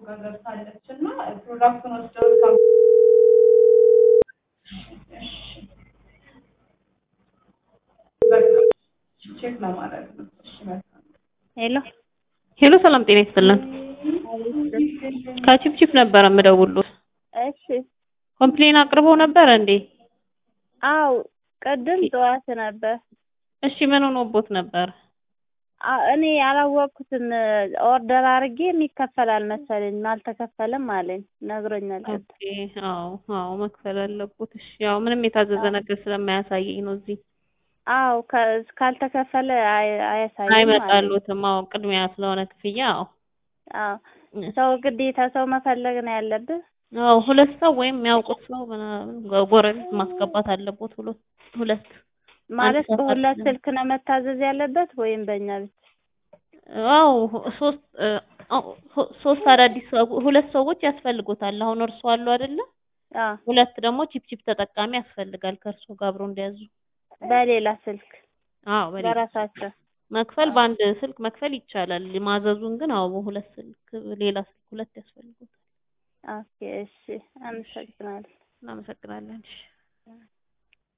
ጋር ገብታለች እና ፕሮዳክቱን ወስደው ካም ቼክ ለማድረግ ነው። እሺ መልካም ሄሎ ሄሎ ሰላም ጤና ይስጥልን። ከቺፕቺፕ ነበረ የምደውሉት። እሺ ኮምፕሌን አቅርበው ነበር እንዴ? አው ቅድም ጠዋት ነበር። እሺ ምን ሆኖቦት ነበር? አ- እኔ ያላወቅኩትም ኦርደር አድርጌ የሚከፈል አልመሰለኝም አልተከፈለም አለኝ ነግሮኛል። ቅድም ኦኬ አዎ አዎ መክፈል አለቦት። እሺ ያው ምንም የታዘዘ ነገር ስለማያሳየኝ ነው እዚህ አው ከ- ካልተከፈለ አይ- አያሳይም አለኝ። አይመጣሉትም። አዎ ቅድሚያ ስለሆነ ክፍያ አዎ አዎ ሰው ግዴታ ሰው መፈለግ ነው ያለብህ። አዎ ሁለት ሰው ወይም የሚያውቁት ሰው ምናምን ጎረቤት ማስገባት አለቦት። ሁለት ሁለት ማለት አንድ ሰው በሁለት አይደለም። ስልክ ነው መታዘዝ ያለበት ወይም በእኛ ብቻ? አዎ ሶስት አዎ ሶስት አዳዲስ ሰው- ሁለት ሰዎች ያስፈልጉታል። አሁን እርሱ አሉ አይደለ? አዎ ሁለት ደግሞ ቺፕ ቺፕ ተጠቃሚ ያስፈልጋል ከእርሱ ጋር አብሮ እንዲያዙ። በሌላ ስልክ አዎ በሌላ በራሳቸው መክፈል በአንድ ስልክ መክፈል ይቻላል። ማዘዙን ግን አዎ በሁለት ስልክ ሌላ ስልክ ሁለት ያስፈልጉታል። ኦኬ እሺ አመሰግናለሁ። እናመሰግናለን። እሺ